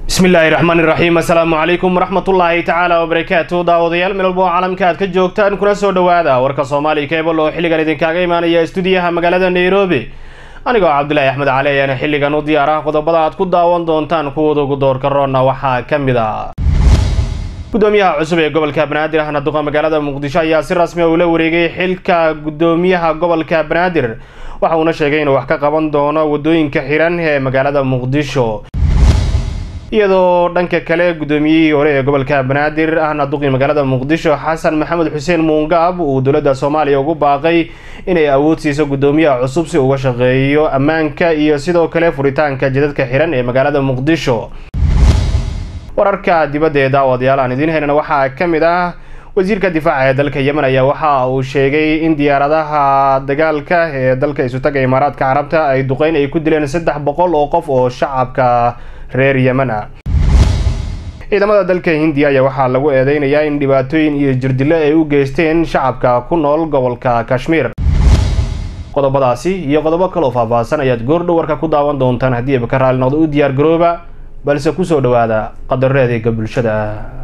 bismillaahi raxmaani raxiim assalaamu calaykum waraxmatullaahi tacaala wabarakaatu daawadayaal meel walba oo caalamka aad ka joogtaan kuna soo dhowaada warka soomaaliya keebal oo xilligan idinkaaga imaanaya stuudiyaha magaalada nairobi anigoo cabdulaahi axmed cali ayaana xilligan u diyaar ah qodobada aad ku daawan doontaan kuwooda ugu doorka roonna waxaa ka mid a gudoomiyaha cusub ee gobolka banaadir ahna duqa magaalada muqdisho ayaa si rasmi a ula wareegay xilka gudoomiyaha gobolka banaadir waxa uuna sheegay inuu wax ka qaban doono wadooyinka xiran ee magaalada muqdisho iyadoo dhanka kale gudoomiyihii hore ee gobolka banaadir ahna duqii magaalada muqdisho xasan maxamed xuseen muungaab uu dowladda soomaaliya ugu baaqay inay awood siiso gudoomiyaha cusub si uga shaqeeyo ammaanka iyo sidoo kale furitaanka jidadka xiran ee magaalada muqdisho wararka dibadda ee daawadayaal aan idiin haynana waxaa ka mid ah wasiirka difaaca ee dalka yemen ayaa waxa uu sheegay in diyaaradaha dagaalka ee dalka isutaga imaaraadka carabta ay duqeyn ay ku dileen saddex boqol oo qof oo shacabka reer yemen ah ciidamada dalka hindiya ayaa waxaa lagu eedeynayaa in dhibaatooyin iyo jirdilo ay u geysteen shacabka ku nool gobolka kashmiir qodobadaasi iyo qodobo kaloo faahfaahsan ayaad goordhow warka ku daawan doontaan haddii aba ka raali noqdo u diyaar garooba balse kusoo dhawaada qadareedeega bulshada